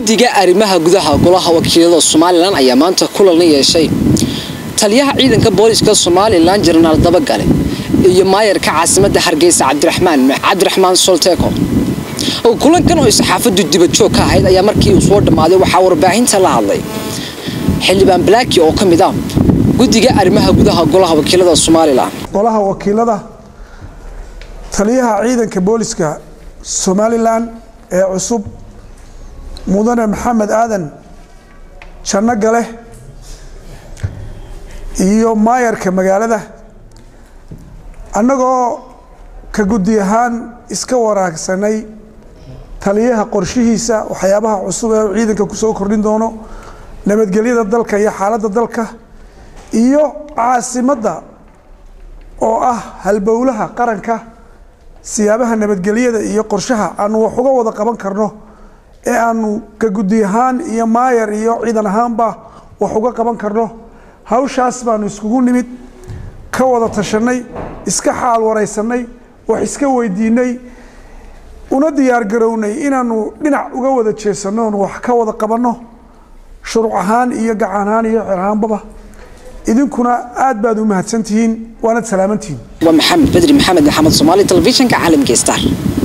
guddiga arrimaha gudaha golaha wakiilada somalilan ayaa maanta kulan la yeeshay taliyaha ciidanka booliska somalilan jenaraal dabagale iyo maayarka caasimadda hargeysa cabdiraxmaan cabdiraxmaan solteko kulankan oo saxaafadu dibajoog ka ahayd ayaa markii uu soo dhammaaday waxaa warbaahinta la hadlay xildhibaan balaki oo ka mid ah guddiga arrimaha gudaha golaha wakiilada somalilan golaha wakiilada taliyaha ciidanka booliska somalilan ee cusub mudane maxamed aadan janno gale iyo maayarka magaalada annagoo ka guddi ahaan iska waraagsanay taliyaha qorshihiisa waxyaabaha cusub ee ciidanka kusoo kordhin doono nabadgelyada dalka iyo xaaladda dalka iyo caasimadda oo ah halbowlaha qaranka siyaabaha nabadgelyada iyo qorshaha aanu wax uga wada qaban karno ee aanu ka guddi ahaan iyo maayar iyo ciidan ahaanba wax uga qaban karno hawshaas baanu iskugu nimid ka wada tashanay iska xaal waraysanay wax iska weydiinay una diyaargarownay inaanu dhinac uga wada jeesanno oon wax ka wada qabanno shuruuc ahaan iyo gacan ahaan iyo xer ahaanbaba idinkuna aad baad u mahadsantihiin waanad salaamantihiin waa maxamed bedri maxamed maxamed soomaali telefishinka caalamka star